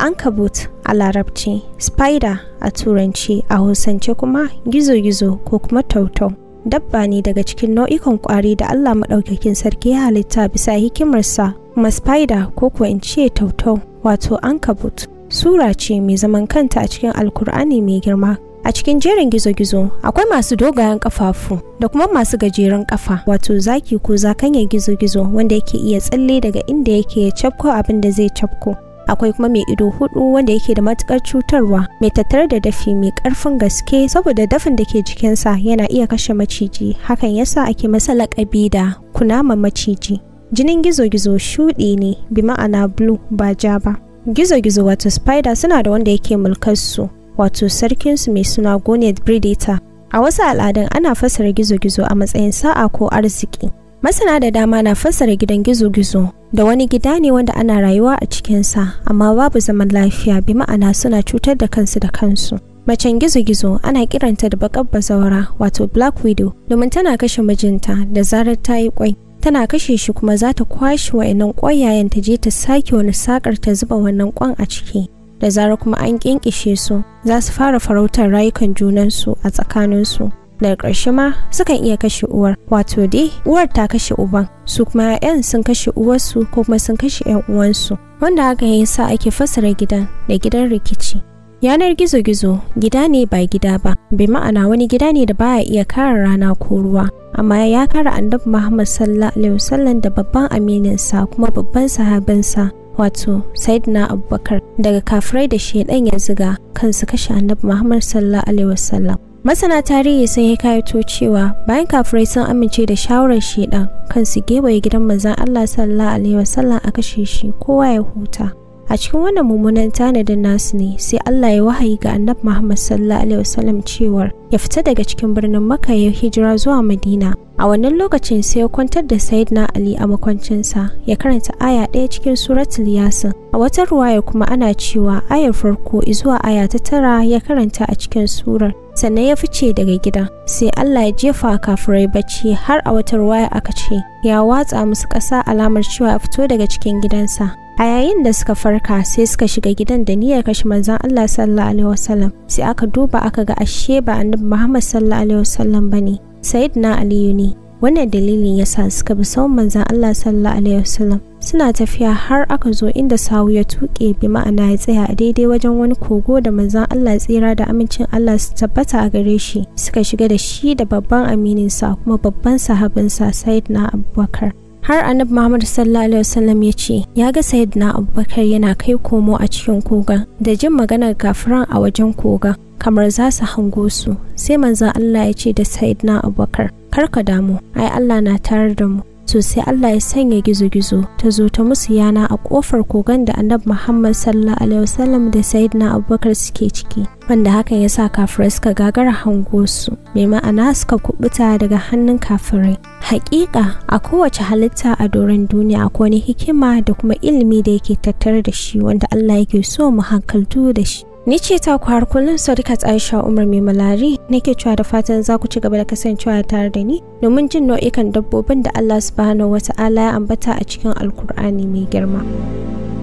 ankabut a larabci spider a turanci a hausance kuma gizo-gizo ko kuma tautau dabba ne daga cikin nau'ikan kwari da allah maɗaukakin sarki ya halitta bisa hikimarsa kuma spider ko kuwa in ce tautau wato ankabut sura ce mai zaman kanta a cikin alkur'ani mai girma a cikin jerin gizo-gizo akwai masu dogayen kafafu da kuma masu gajeren kafa wato zaki ko zakanya gizo-gizo wanda yake iya tsalle daga inda yake ya cafko abin da zai cafko akwai kuma mai ido hudu wanda yake da matukar cutarwa mai tattare da dafi mai karfin gaske saboda dafin da ke jikinsa yana iya kashe maciji hakan yasa ake masa laƙabi da kunama maciji jinin gizo-gizo shuɗi ne bi ma'ana blue ba ja ba gizo-gizo wato spider suna da wanda yake mulkarsu wato sarkinsu mai suna gonet predator a wasu al'adun ana fassara gizo-gizo a matsayin sa'a ko arziki masana da dama na fassara gidan gizo-gizo da wani gida ne wanda ana rayuwa a cikinsa amma babu zaman lafiya bi ma'ana suna cutar da kansu da kansu macen gizo-gizo ana kiranta da bakar bazawara wato black widow domin tana kashe mijinta da zarar ta yi kwai tana kashe shi kuma za ta kwashe wa'annan ƙwayayen ta je ta sake wani sakar ta zuba wannan kwan a ciki da zarar kuma an kinkishe su za su fara farautar rayukan junansu a tsakaninsu daga ƙarshe ma sukan iya kashe uwar wato dai uwar ta kashe uban su kuma 'ya'yan sun kashe uwarsu ko kuma sun kashe 'yan uwansu wanda haka ya sa ake fassara gidan da gidan rikici yanar gizo-gizo gida ne ba gida ba bai ma'ana wani gida ne da baya iya kare rana ko ruwa amma ya kare annabi muhammad sallallahu alaihi wasallam da babban amininsa kuma babban sahabinsa wato sayyidina abubakar daga kafirai da shaidan ya ziga kansu kashe annabi muhammad sallallahu alaihi wasallam masana tarihi sun yi kayato cewa bayan kafirai sun amince da shawarar shaidan kansu gewaye gidan manzon allah sallallahu alaihi wasallam a kashe shi kowa ya huta a cikin wannan mummunan tanadin nasu ne sai Allah ya wahayi ga annabi Muhammad sallallahu alaihi wasallam cewar ya fita daga cikin birnin Makka ya hijira zuwa Madina a wannan lokacin sai ya kwantar da Sayyidina Ali a makwancinsa ya karanta aya ɗaya cikin suratul Yasin a wata ruwaya kuma ana cewa ayar farko zuwa aya ta tara ya karanta a cikin surar sannan ya fice daga gidan sai Allah ya jefa kafirai bacci har a wata ruwaya aka ce ya watsa musu ƙasa alamar cewa ya fito daga cikin gidansa a yayin da suka farka sai suka shiga gidan da niyyar kashe manzon Allah sallallahu alaihi wasallam sai aka duba aka ga ashe ba annabi Muhammad sallallahu alaihi wasallam bane sayyidina Aliyu ne wannan dalilin yasa suka bi sawun manzon Allah sallallahu alaihi wasallam suna tafiya har aka zo inda sawu ya tuke bi ma'ana ya tsaya a daidai wajen wani kogo da manzon Allah tsira da amincin Allah su tabbata a gare shi suka shiga da shi da babban amininsa kuma babban sahabinsa sayyidina Abubakar har annabi Muhammad sallallahu alaihi wasallam ya ce ya ga sayyidina Abubakar yana kai komo a cikin kogon da jin maganar kafiran a wajen kogon kamar za su hango su sai manzon Allah ya ce da sayyidina Abubakar kar ka damu ai Allah na tare da mu to sai Allah ya sanya gizo-gizo ta zo ta musu yana a kofar kogon da annabi Muhammad sallallahu alaihi wasallam da sayyidina Abubakar suke ciki wanda hakan ya sa kafirai suka gagara hango su mai ma'ana suka kubuta daga hannun kafirai hakika a kowace halitta a doron duniya akwai wani hikima da kuma ilimi da yake tattare da shi wanda Allah yake so mu hankaltu da shi Ni ce ta ku har kullum Sadiqat Aisha Umar mai malari nake cewa da fatan za ku ci gaba da kasancewa tare da ni domin jin nau'ikan dabbobin da Allah subhanahu wata'ala ya ambata a cikin Alkur'ani mai girma.